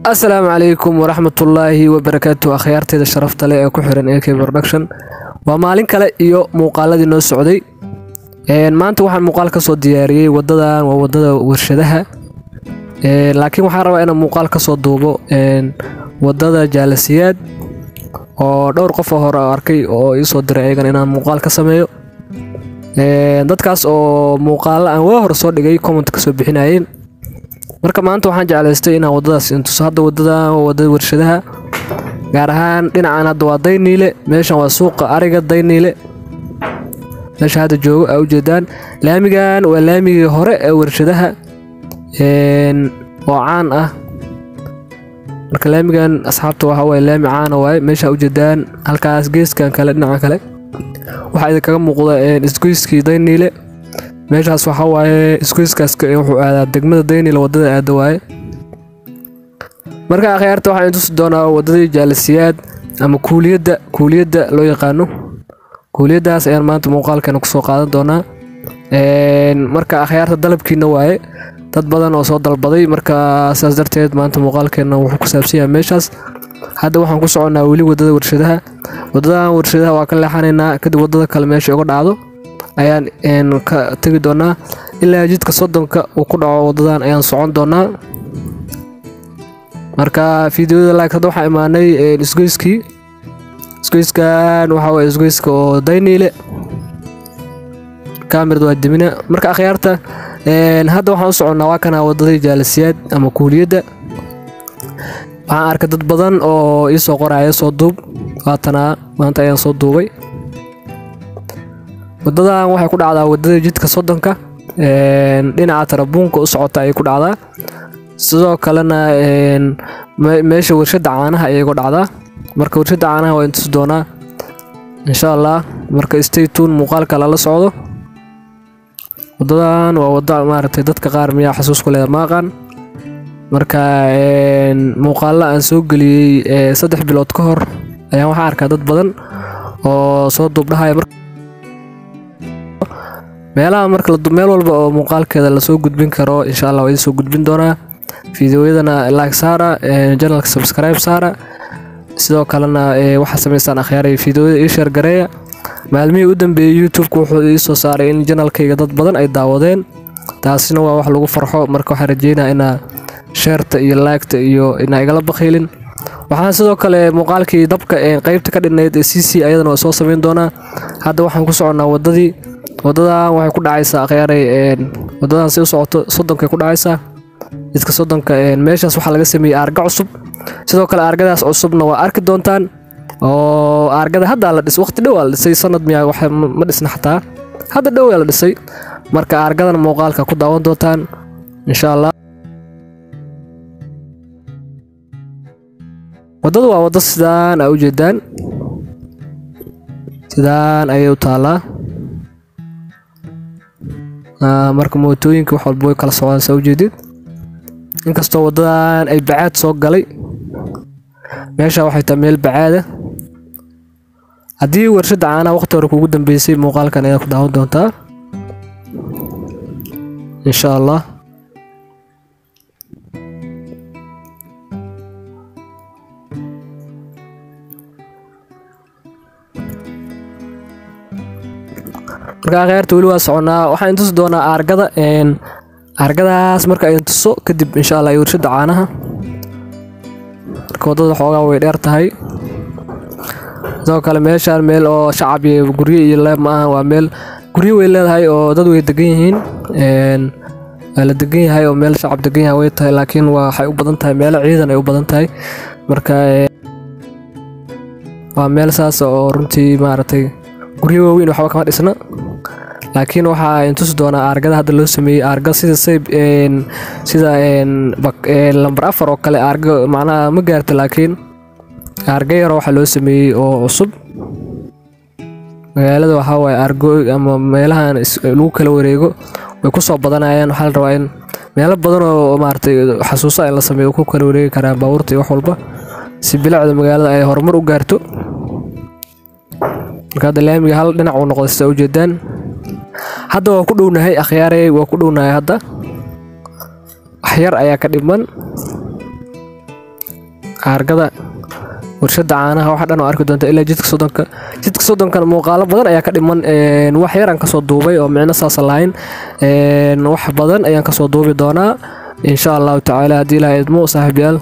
asalaamu calaykum waraxmatullaahi wabarakaatu akhyaarteeda sharafta leh ee ku xiran ak production waa maalin kale iyo muuqaaladii noo socday maanta waxaan muuqaal ka soo diyaariyey wadadan waa wadada warshadaha laakiin waxaan rabaa inaan muuqaal ka soo duubo wadada jaalasiyaad oo dhowr qof oo hore arkay oo iisoo diray ayagan inaan muuqaal ka sameeyo dadkaas oo muuqaalo aan waa hore soo dhigay comment ka soo bixinayeen marka maanta waxaan jeclaystay inaan wadadaas intuso hadda wadadan waa wadada warshadaha gaar ahaan dhinacan hadda waa dayniile meeshan waa suuqa ariga dayniile meesha hadda joogo aa ujeedaan laamigan waa laamigii hore ee warshadaha oo caan ah marka laamigan asxaabta waxa waye laami caana waaye meesha ujeedaan halkaas geeskan kale dhinaca kale waxaa idinkaga muuqda isgoyskii dayniile meeshaas waxaa waaye isgoyskaas wuxuu aadaa degmada dayniile wadada aada waaye marka akhyaarta waxaan intusi doonaa wadadii jaalisiyaad ama kuuliyadda kuuliyadda loo yaqaano kuuliyaddaas ayaan maanta muuqaalkeena kusoo qaadan doonaa marka akhyaarta dalabkiina waaye dad badan oo soo dalbaday marka saas darteed maanta muuqaalkeena wuxuu ku saabsan yahay meeshaas hadda waxaan ku soconnaa weli wadada warshadaha wadadan warshadaha waa ka leexanaynaa kadib wadada kale meesha uga dhacdo ayaan ka tegi doonaa ilaa jidka soddonka uu ku dhaco wadadan ayaan socon doonaa marka fideoyada like hadda waxaa imaanay isgoyskii isgoyskan waxaa waye isgoyska oo dayniile kamirad waa demina marka akhyaarta hadda waxaan u soconnaa waa kana wadadii jaalisiyaad ama kuuliyadda waxaan arkay dad badan oo iisoo qoraya soo duub waatanaa maanta ayaan soo duubay wadadan waxay ku dhacdaa wadada jidka soddonka dhinaca tarabuunka u socota ayay ku dhacdaa sidoo kalena meesha warshada caanaha ayay ku dhacdaa marka warshada caanaha waa intusi doonaa insha allah marka staytun muuqaalka lala socdo wadadan waa wada maaragtay dadka qaar miyaa xasuus ku leeda maaqan marka muuqaalla aan soo geliyey saddex bilood ka hor ayaan waxaa arkaa dad badan oo soo duubdhahaya meelaha marka meel walba oo muuqaalkeeda lasoo gudbin karo insha allah waa idin soo gudbin doonaa fideoyadana like saara janalka subscribe saara sidoo kalena waxaa samaystaan akhyaaray fideoyada ii sheergareeya maalmihii u dambeeyey youtubeka wuxuu ii soo saaray in janalkayga dad badan ay daawadeen taasina waa wax lagu farxo marka waxaan rajeynaa inaa sheerta iyo laagta iyo inaa igala bakhiilin waxaan sidoo kale muuqaalkii dabka qeybta ka dhinayd ee c c ayadana waa soo samayn doonaa hadda waxaan ku soconnaa wadadii wadadan waxay ku dhacaysaa akhyaaray wadadan si u socoto soddonkay ku dhacaysaa jidka soddonka meeshaas waxaa laga sameeyey aarga cusub sidoo kale aargadaas cusubna waa arki doontaan oo aargada haddaa la dhis waqti dhow aa la dhisay sanad miyaa wax ma dhisna xataa hadda dhow aa la dhisay marka aargadan muuqaalka ku daawan doontaan insha allah waddadu waa waddo sidaan aa ujeedaan sidaan ayay u taallaa marka mootooyinka wax walba way kala socdaan saa ujeedid inkastoo waddadan ay bacaad soo galay meesha waxay tahay meel bacaada haddii warshadda caanaha waqti hore kuugu dambeysay muuqaalkan ayaad ku daawan doontaa insha allah marka akhyaarta weli waa soconnaa waxaan intusi doonaa aargada aargadaas marka ay intuso kadib insha allah iyo warshadda caanaha marka waddada xoogaa way dheer tahay sidoo kale meeshaan meel oo shacab iyo guryo iyo leeb ma aha waa meel guryo way leedahay oo dad way degan yihiin waa la degan yahay oo meel shacab degan yahay way tahay laakiin waxay u badan tahay meelo ciidan ay u badan tahay marka waa meel saas oo runtii maaragtay guryo waaweyn waxba kama dhisna laakiin waxaa intusi doonaa aargada hadda loo sameeyey aarga sida sayb sida lambar afar oo kale aarga macnaha ma gaarta laakiin aarga yaro waxaa loo sameeyey oo cusub magaalada waxaa waaye aargo ama meelahan lagu kala wareego way ku soo badanayaan waxaa la rabaa in meelo badan oo maaragtay xasuuso in la sameeyo ku kala wareegi karaan baabuurta iyo wax walba si bilicda magaalada ay horumar u gaarto marka hadda laamiga hal dhinac uu noqday sida ujeedaan hadda waa ku dhownahay akhyaarey waa ku dhownahay hadda wax yar ayaa ka dhiman aargada warshada caanaha waxa dhan oo arki doonta ilaa jidka soddonka jidka soddonkan muuqaalo badan ayaa ka dhiman wax yaraan kasoo duubay oo micno saasa lahayn wax badan ayaan kasoo duubi doonaa insha allahu tacaala haddii ilaha idmo saaxiibyaal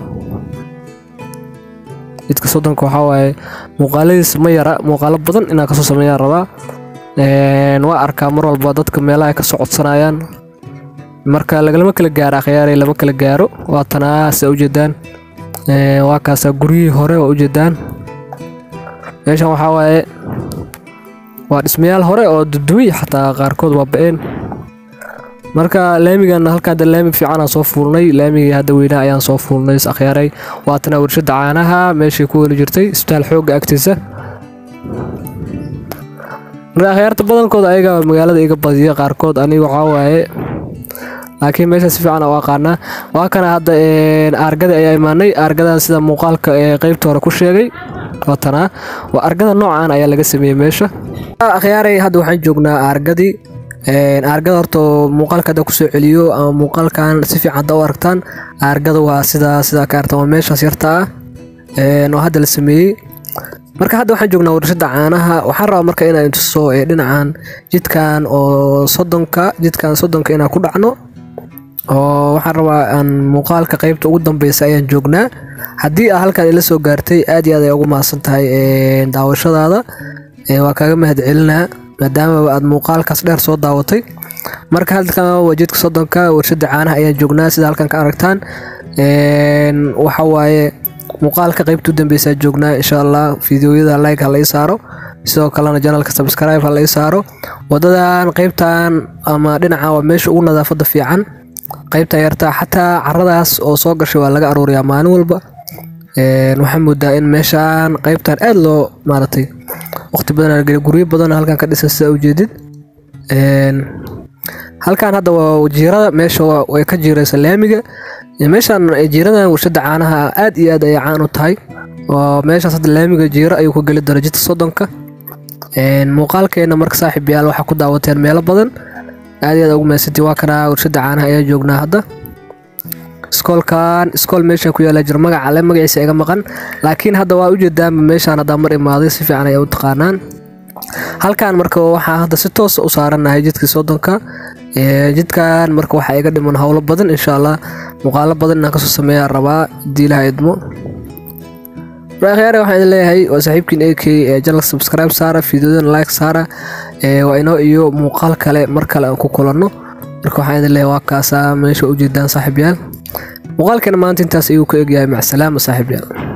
jidka soddonka waxaa waaye muuqaaladiis ma yara muuqaalo badan inaan kasoo sameeyaan rabaa waa arkaa mar walba dadka meelaha ka socodsanayaan marka lagalama kala gaaro akhyaarey lama kala gaaro waa tanaasa ujeedaan waa kaasaa guryihii hore waa ujeedaan meeshan waxaa waaye waa dhismayaal hore oo dudumiy xataa qaarkood waa ba-een marka laamigan halka hadda laami fiicanaan soo fuulnay laamigii hadda weynaa ayaan soo fuulnay is akhyaaray waatana warshada caanaha meeshii ku weli jirtay isbitaal xoogga agtiisa marka akhyaarta badankooda ayaga magaalada iga badiya qaarkood aniga waxaa waaye laakiin meesha si fiican u aqaanaa waa kana hadda aargada ayaa imaanay aargadan sida muuqaalka ee qeybta hore ku sheegay watanaa waa argada noocan ayaa laga sameeyey meesha akhyaaray hadda waxaan joognaa aargadii aargada horta muuqaalka hadda kusoo celiyo ama muuqaalkan si fiican hadda u aragtaan aargada waa sidaa sidaa ka aragtaan waa meeshaas yarta ah oo hadda la sameeyey marka hadda waxaan joognaa warshada caanaha waxaan rabaa marka inaan tuso dhinacan jidkan oo soddonka jidkan soddonka inaan ku dhacno oo waxaan rabaa aan muuqaalka qeybta ugu dambeysa ayaan joognaa haddii aa halkan ila soo gaartay aad iyo aad ay ugu mahadsan tahay daawashadaada waa kaaga mahad celinaa maadaama aad muuqaalkaas dheer soo daawatay marka halkan waa jidka soddonka warshada caanaha ayaan joognaa sida halkan ka aragtaan waxa waaye muuqaalka qeybta u dambeysaa joognaa insha allah fideoyada like ha la ii saaro sidoo kalena janalka subscribe ha la ii saaro wadadan qeybtan ama dhinaca waa meesha ugu nadaafada fiican qeybtan yartaa xataa caradaas oo soo gashay waa laga aruuriyaa maalin walba waxaa moodaa in meeshaan qeybtan aad loo maaratay waqti badan guryo badan halkan ka dhisan sida ujeedid halkan hadda waa jiirada meesha way ka jiiraysa laamiga meeshaan jiiradan warshada caanaha aad iyo aad ayay caan u tahay oo meeshaas hadda laamiga jiiro ayuu ka geli doona jidka soddonka muuqaalkeena marka saaxiib yaal waxaa ku daawateen meelo badan aad iyo aad ugu mahadsantii waa kana warshada caanaha ayaa joognaa hadda iskoolkan iskool meeshan ku yaala jir magaca le magaciisa iga maqan laakiin hadda waa ujeedaanba meeshaan haddaa mar imaaday si fiican ayaa u taqaanaan halkan marka waxaa hadda si toosa u saaranahay jidkii soddonka jidkan marka waxaa iga dhiman howlo badan insha allah muuqaalo badan inaan kasoo sameeyaa rabaa haddii ilaha idmo akhyaare waxaan idin leeyahay waa saaxiibkiin ak ee janal subscribe saara fideodan like saara waa inoo iyo muuqaal kale mar kale aan ku kulanno marka waxaan idin leeyahay waa kaasaa meesha ujeedaan saaxiib yaal muuqaalkeena maanta intaas ayuu ka egyahay macsalaama saaxiib yaal